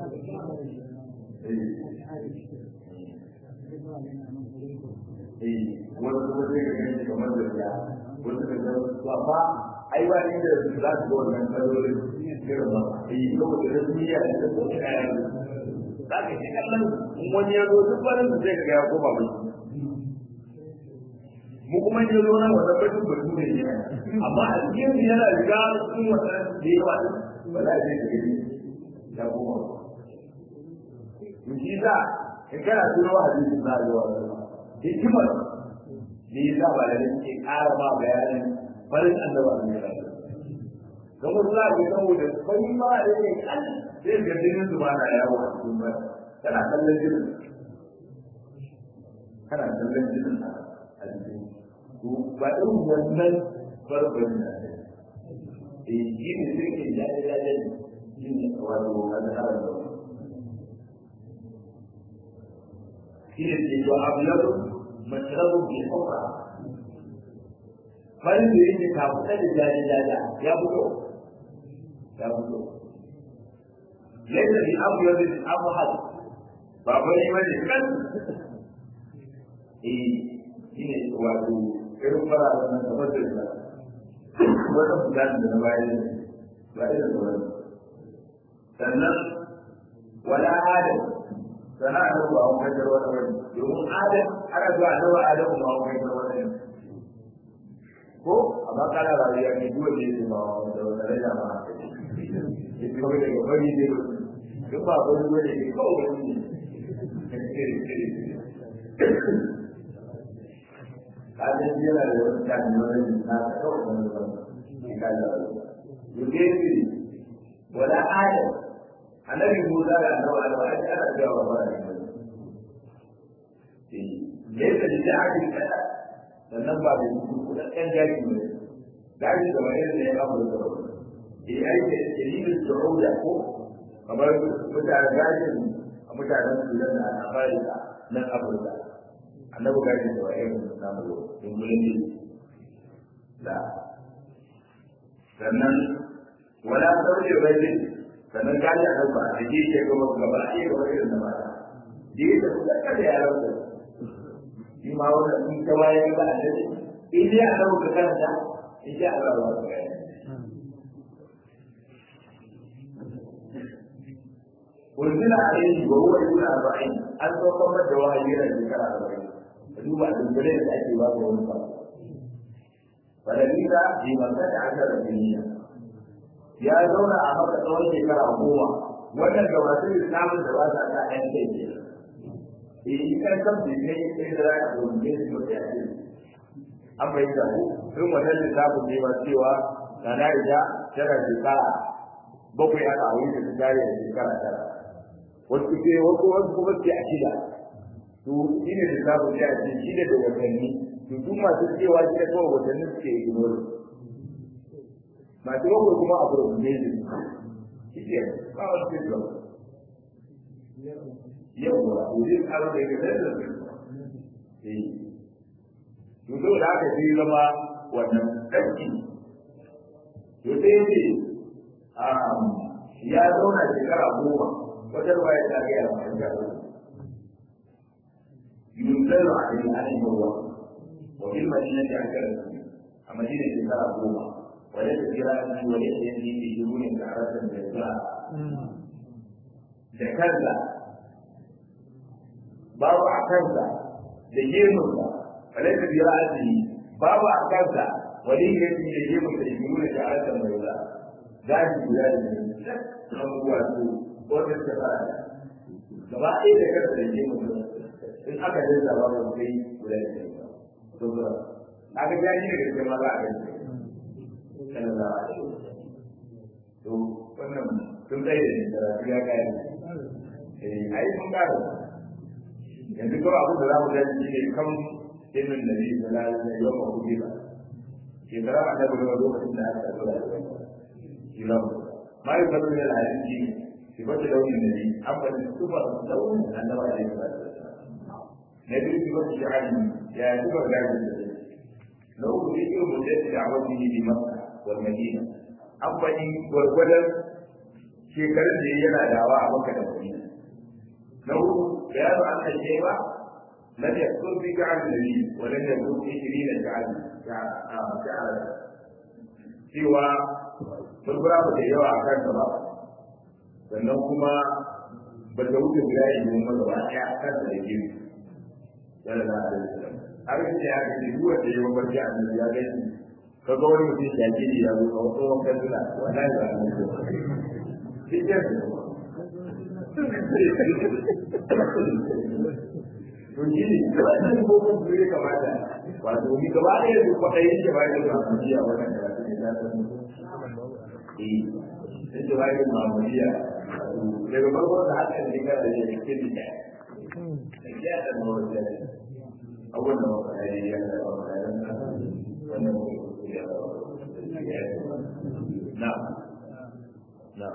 eh wasu kuma sai ka gani kamar da ya wasu ka ga ba ba ai ba ni da za su ga wannan kalolin irin ba eh saboda da duniya da ta kuma kayan za ka ji kallon wani ya zo duk wani zai ga ya koma mai mu kuma ya zo nan wannan batun batu ne ne amma a cikin yana riga cikin wannan da yawa ba za a je ka gani ya koma mu shi sa in kana tuno hadisin za a yi wa hikimar da ya sa ba da ke ƙara ma bayanin farin annaba ne ya don wasu za a ga saboda fari ma da ne kan sai ga jinin su ba na yawo a cikin ba kana kallon jinin kana kallon jinin a jikin to ba irin wannan farfarin da ne eh shi ne sai ke jaje jaje shi ne wato al'adar da shi ne ke to abyadu mashrabu bi hukra farin da yake kafuta da jaje jaje ya fito ya fito yadda bi abyadu al-abhad ba bane bane kan eh shi ne wato irin fara da nan kamar da ita wata fudan da na bayan ba da sauran sannan wala adam sana da ba a kai wata wani domin adam ana zuwa da ba adam ba a kai wata ko amma kana rayuwa ne dole ne su ba da wata rayuwa ba ya fi kawai daga bari ne duk ba wani dole ne kawai wani kadan yana da wani tani wani na kawai wani wani ka da yudesi wala adam annabi musa da annabi adam ai ana cewa ba ne eh yadda da ake kada sannan ba da kuɗa ɗan jaki ne gaji da wani ne ya abu da eh ai da ilimin su'uda ko kamar mutanen gajin mutanen sudan da afirka nan afirka annabi gajin da wa'ayin namu in mulki da sannan wala sauke rajin sannan gaji a nan ba a ji ke gaba gaba a yi gaba irin da mata ji da su ɗaka da yaran da shi ma wannan in ta bayan ba a dace in dai a nan ka karanta in ji Allah ba ka gani unzila alayhi wa huwa ibn arba'in an saukar da wahayi da shekara arba'in ka duba dubbalin da ake ba ga wani ba falalisa bi masana ashara duniya ya zauna a maka tsawon shekara goma wannan ga masu islamin da ba sa ta ɗan kai ke eh kan kan bi ne sai da za ka gobe su ba ya ce an bayyana ku sun wannan lissafin ne ba cewa na na ida tana shekara bakwai aka a wurin da tare da shekara tara wasu ce wasu wasu kuma ce a shida to shi ne lissafin ya ce shida da watanni to su masu cewa shi da kawai watanni suke ignore masu bakwai kuma a gurin ne ne shi ke ba wasu ce zuwa yau ba wurin aro da ya ga da eh to so da aka sai zama wannan ɗanki to sai ya ce ya zauna shekara goma wata ruwa ya ta gaya ma ya yunzaru a cikin ainihin ruwa wa fil madinati akara a madina shekara goma wale ta kira shi wale ta yanzu ke shiru ne ga arasan da ya da kansa babu a kansa da gemunsa wale ta kira shi babu a kansa wani ya ce da gemunsa da shiru ne ga arasan da ya gashi guda da ne abubuwa su wanda suka fara gaba ɗaya da kada da ke mutum in aka yi zaba ba sai guda da ne to ba aka ja ni daga cikin maza a gani kana da to wannan sun tsaye da ni da rafi ya kai eh ai sun kare yanzu kawai abu da za mu gani shi ne kan ilmin da ni da lalata yau ma kuɗi ba shekara a daga lokacin da aka tsara da kilam ما يقبل من الحديث صفة لون النبي أما صفة لون النبي عليه الصلاة والسلام نبي صفة شعر يا صفة لون النبي لو ذكر مدة دعوته بمكة والمدينة أما إن والولد shekarun da yana dawa a maka da madina na hudu bayanu an kan sheba lam yakun fi ka'al nabi wa lam yakun fi shirina ka'al ka'al cewa furfura ba ta yawa a kansa ba sannan kuma ba ta wuce guda ya yi masa ba ɗaya a kansa da gini yana da alaihi har yi ya ga duk wanda ya mafarki a nan ya ga shi ka ga wani mutum ya gini ya zo a wasu wankan suna wallahi ba a zo shi ke to shi ne wannan gogon su ya kamata wato ni gaba ɗaya da kwaɗayin shi ba ya zuwa a wannan karatu ne za ta mutu sai da bayan mamuriya daga farko da haka ne ga da yake cikin da ya da mawuce abubuwan da muka yi ya da wannan wannan ya na na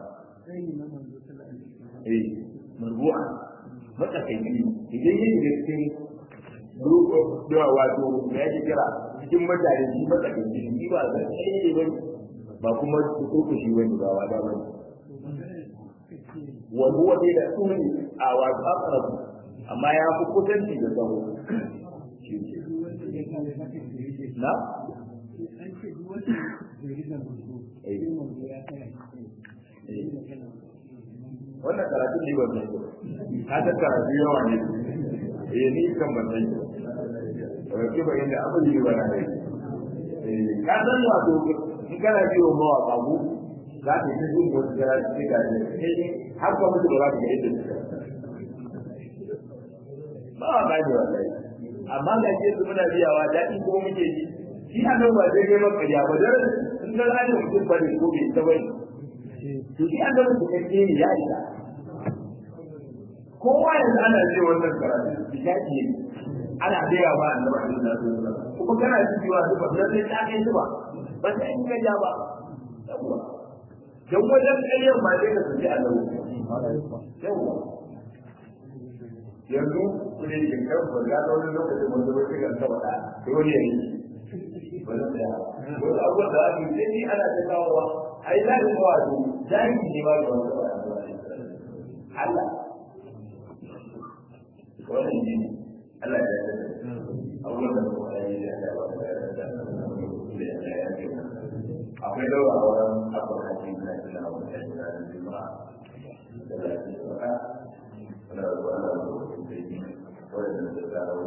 eh marbu'a matsakaici idan yin da cikin da wato me yake kira cikin mutane shi matsakaici shi ba zai tsaye ba ba kuma su kurku shi wani ba wa damar wa huwa dai da tsuni a wato aqrab amma ya fi kusanci da tsawo na wannan karatu ne ba mai ka ta karatu yawa ne eh ni kan ban sai ba ke ba inda abu ne ba na dai ka san wato in kana biyo mawa babu za ka yi jin wasu gara cikin gaje sai har ka mutu ba za ka ga yadda suka ba wa gaje wa kai amma ga ce su muna biyawa daɗi ko muke ji shi a nan ba zai gaiman ƙarya ba dan in ga gane mutum ba ne ko bai ta bane to shi an gaba su kake ne ya isa kowa yanzu ana ce wannan karatu bishaki ne ana gaya ba annabi alaihi salatu wasallam kuma kana cewa su ba sai ta kai su ba ba sai in ga ja ba yawa dan wajen ƙaryar ma sai ka tafi a nan yawa yanzu ku ne kin kan ba ga wani lokacin wanda ba sai kan taba da dole ne ba da ya wani abubuwan da ake sai ni ana ta kawowa ai za ka kawo su jahili ne ba da wani ba Allah wannan ne Allah ya yarda abubuwan da kuma ya yi da ya akwai daura a wurin abu da ke na jina wanda ya jira da jima da lafiya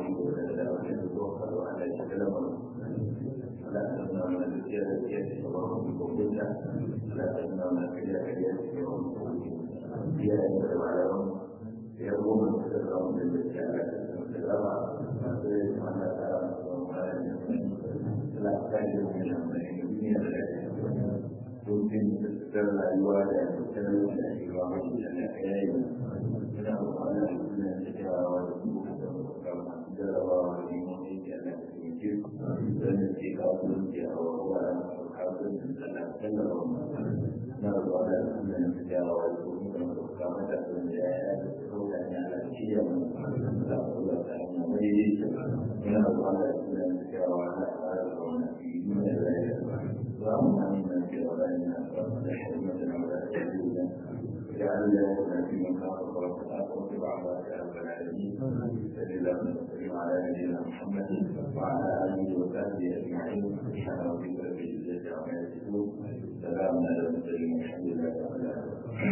iko da da wani da zuwa kado a da shi da lamarin Allah ta nuna mana da tsiyar da tsiyar da ba mu ko kunta Allah ta nuna mana kariya kariya da ba mu ko kunta ya yi da malaman ya goma da zama da gaskiya da zama masu yi mana tsara masu Allah ta yi da wani amfani da duniya da lafiya domin da rayuwa da tattalin da rayuwa mai da na yayi ina amfani da suna da kyawawa da kuma da masu jarabawa da neman aiki a nan da ke don da ke kasuwanci a wuraren kasuwancin da na tallafa na ruwa da suna da kyawawa da kuma da masu kama da sun da ya yi da sauka ne a cikin da kuma da ta mai yi ina ruwa da suna da kyawawa da tsara da wani duniya da rayuwa اللهم امنا في اوطاننا وحكمتنا ولا تهدينا واجعل لنا في من خافك واتقاك واتبع عبادك يا رب العالمين صل اللهم وسلم على نبينا محمد وعلى اله وصحبه اجمعين سبحان ربك رب العزه عما يصفون سلام على المرسلين